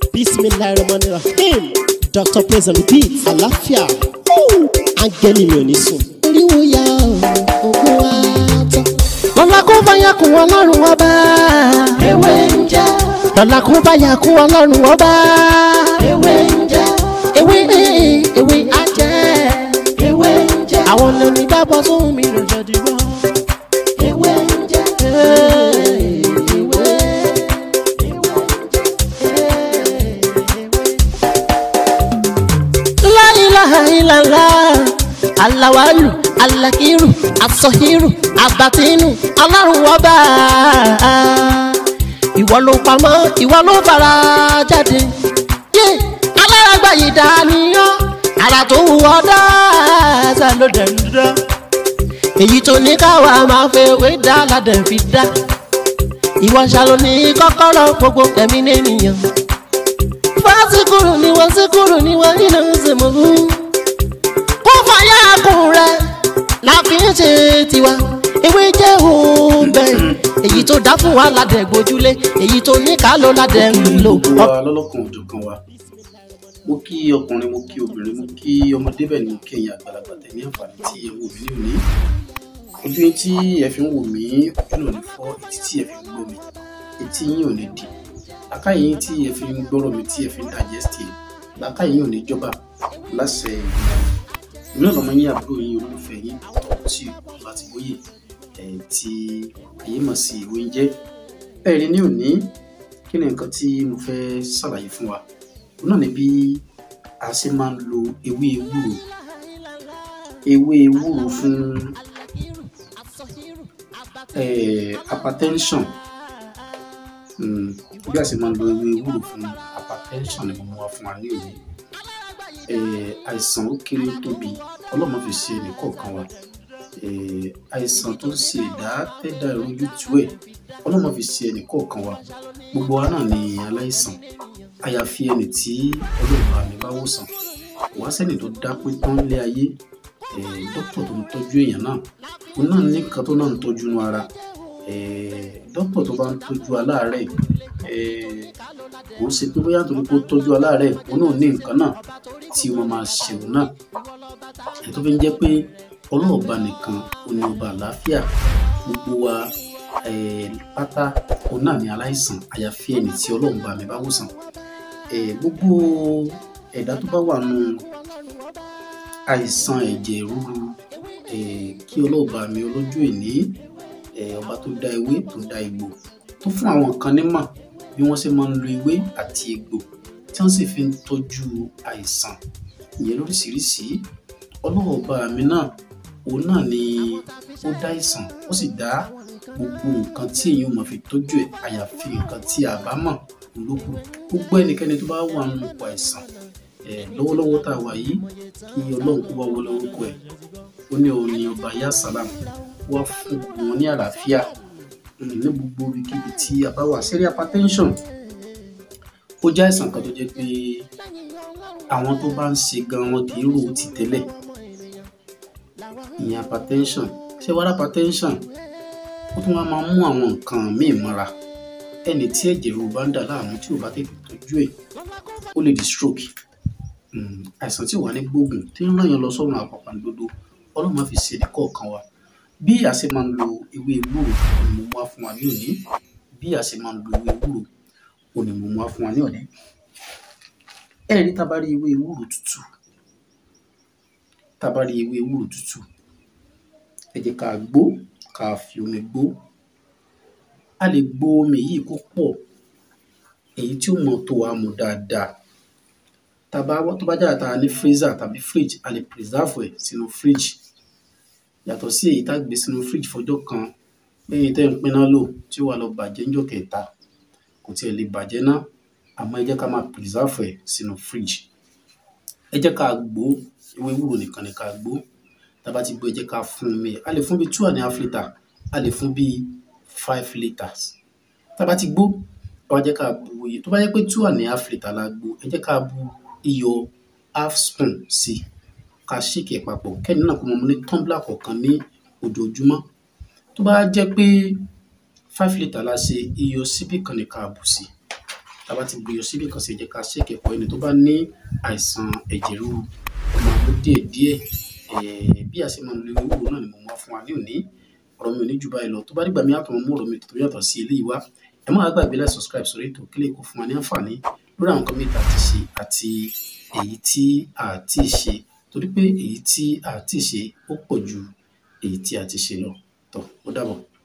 bismillahirrahmanirrahim dr praise and repeat àlàáfíà áńgẹ́lì mi ò ní sùn. oríwo ya ògùn wa tán. lọ́la kó báyà kún ọlọ́run ọba. ewé ń jẹ́ lọ́la kó báyà kún ọlọ́run ọba. ewé ń jẹ́ ewé ewé ajẹ́. ewé ń jẹ́ àwọn lóní gbàgbọ́ sóhun mi ló jọ dìbò. ewé ń jẹ́ ewé La ilaha illallah alawalu alakiru asọhiru abatinu ọlọ́run ọba ìwọ ló pamọ́ ìwọ ló fara jáde yé alárágbá yìí dániyàn ara tó wù ọ́ dáadáa ló dẹ̀ ń dá èyí tó ní káwa máa fẹ́ wé dá ládẹ̀ fi dá ìwọ ṣàlò ní kọ́kọ́rọ́ gbogbo ẹ̀mí nìyẹn fásikúrú ni wọ́n síkúrú ni wọ́n nínú ìsìnkú. kó fàyà kùn rẹ̀ la fi ń ṣe tiwa ewé jẹ́ òun bẹ́ẹ̀ èyí tó dá fún wa ládẹ̀ gbójúlé èyí tó ní ká ló ládẹ̀ ń lò. gbogbo wa lọ́lọ́kan òjọ̀kan wa mo kí ọkùnrin mo kí obìnrin mo kí ọmọdé bẹ́ẹ̀ ni mo kí ẹ̀yin àgbàlagbà tẹ̀ ní àǹfààní tí ẹ wò mí ní òní ojú yín tí ẹ fi ń wò mí ojú náà ní fọ́ etí tí ẹ fi ń gbọ́ mi etí yín ò ní di làákàyè yín tí ẹ fi ń gbọ́rọ̀ mi tí ẹ fi ń digest ẹ làákàyè yín ò ní jọba láṣẹ ìlú náà lọmọ yín àbúrò yín olólùfẹ́ yín tọ́ tí ọba ti wóye ẹ̀ tí ayé mọ̀ sí ìwé ń jẹ́ bẹ́ẹ̀ ni ní òní kí ni nǹkan tí mo fẹ́ ṣàlàyé fún wa òun náà ni bí a ṣe máa ń lo ewé ewúro ewé ewúro fún eh, hypertension mm, bí a ṣe máa ń lo ewé ewúro fún hypertension ni mo mú wá fún wa ní òní Eh, àìsàn ó kéré ó tóbi ọlọ́mọ fi ṣe ẹnì kọ̀ọ̀kan wa Eh, àìsàn tó ń ṣe ẹ̀dá tẹ́dá ìrojú tú ẹ̀ ọlọ́mọ fi ṣe ẹnì kọ̀ọ̀kan wa gbogbo wa náà ni aláìsàn àyàfi ẹni tí ọlọ́run àmì bá wòsàn kò wá sẹ́ni tó dá pé tán lé ayé eh, dókítà tó ń tọ́jú èèyàn náà òun náà ní nǹkan tó náà ń tọ́jú inú ara Eh, dókítà tó bá ń tọ́jú aláàárẹ̀ eh, kò ń ṣe pé bóyá nítorí pé ó tọ́jú aláàárẹ̀ òun náà ní nǹkan náà tí wọ́n máa ṣe òun náà ẹ̀ tó fi ń jẹ́ pé ọlọ́ọ̀ba nìkan ó ní ọba àlàáfíà gbogbo wa eh, pátá òun náà ní aláìsàn àyàfi ẹni tí ọlọ́run bá mi bá wòsàn Eh, gbogbo ẹ̀dá tó bá wà nù àìsàn ẹ̀jẹ̀ ríru eh, kí ọlọ́ọ̀ba mi ọlọ́jọ́ ìní eh, ọba tó dá ewé tó dá egbò tó fún àwọn kan nímọ̀ bí wọ́n ṣe máa ń lo ewé àti egbò tí wọ́n sì fi ń tọ́jú àìsàn ìyẹn lóríṣiríṣi ọlọ́ọ̀ba mi náà òun náà ni ó dá àìsàn ó sì dá gbogbo nǹkan tí èèyàn máa fi tọ́jú ẹ̀ àyàfi nǹkan tí a bá mọ̀ lókù gbogbo ẹnikẹ́ni tó bá wà nínú ipò àìsàn ẹ̀ lọ́wọ́lọ́wọ́ tá a wà yìí kí ọlọ́run kó wá wọlé orúkọ ẹ̀ ó ní òun ni ọba yá sálàm wá fún gbogbo wọn ní àlàáfíà mm, ní gbogbo ibikíbi tí a bá wà sẹ́rí hypertension ó jẹ́ àìsàn kan tó jẹ́ pé àwọn tó bá ń ṣe gan wọn kì í rò ó ti tẹ́lẹ̀ ìyẹn hypertension ṣé wàá hypertension ó tún wá máa mú àwọn nǹkan míì mọ́ra ẹni tí ẹ̀jẹ̀ ríru bá ń dà láàmú tí ò bá tètè tọ́jú ẹ̀ ó lè di stroke Mm, àìsàn tí ò wà ní gbóògùn tí ń ràn yàn lọ sọ́run àpàpàǹdodo ọlọ́run máa fi ṣe ẹnì kọ̀ọ̀kan wa bí a ṣe máa ń lo ewé ewúro ni mo mú wá fún wa ní òní bí a ṣe máa ń lo ewé ewúro ò ní mo mú wá fún wa ní òní ẹ rí tá a bá rí ewé ewúro tútù tá a bá rí ewé ewúro tútù ẹ jẹ́ ká gbó ká fi omi gbó a lè gbó omi yìí kó pọ̀ èyí tí ó mọ̀ tó wa mu dáadáa tàbá tó bá jáde tá a ní freezer tàbí fridge a lè preserve ẹ̀ sínú fridge yàtọ̀ sí èyí tá a gbé sínú fridge fọjọ́ kan lẹ́yìn tẹ́ ń pinná lò tí ó wà lọ bàjẹ́ níjọ́ kẹta kò tiẹ̀ lè bàjẹ́ ná àmọ́ ẹ jẹ́ ká máa preserve ẹ̀ sínú fridge ẹ jẹ́ ká gbó ewé ewúro nìkan ni ká gbó tàbá ti gbó ẹ jẹ́ ká fún mi a lè fún bíi two and a half litre a lè fún bíi five litres tàbá ti gbó ẹ wá jẹ́ ká bu iye tó bá yẹ pé two and a half litre la gbó ẹ jẹ́ ká bu iyọ̀ half spoon sí i ká ṣèkì ẹ̀ papọ̀ kẹ́ni náà kó mọ ní tumbler kọ̀ọ̀kan ní ojoojúmọ́ tó bá jẹ́ pé five litre la ṣe iyọ̀ síbí kan ní ká bù sí tá a bá ti gbìyànjú síbi kan sí ẹ jẹ́ ká ṣèkì ẹ̀kọ́ ẹni tó bá ní àìsàn ẹ̀jẹ̀ ríru ọmọ àgbo díẹ̀ díẹ̀ eh, bí a ṣe máa ń lo ewé ewúro náà ni mo mú wá fún wa ní òní ọ̀rọ̀ mi ò ní jù báyìí lọ tó bá dìgbà mi àtọ̀ mú ọ̀rọ̀ mi tó yàtọ̀ sí eléyìí wá ẹ má gbàgbé láti subscribe sórí ètò kílè kó fún wa ní àǹfààní lórí àwọn nǹkan mẹ́ta àti ṣe àti èyí tí a ti ṣe torí pé èyí tí a ti ṣe ó pọ̀ ju èyí tí a ti ṣe lọ tó ó dàbọ̀.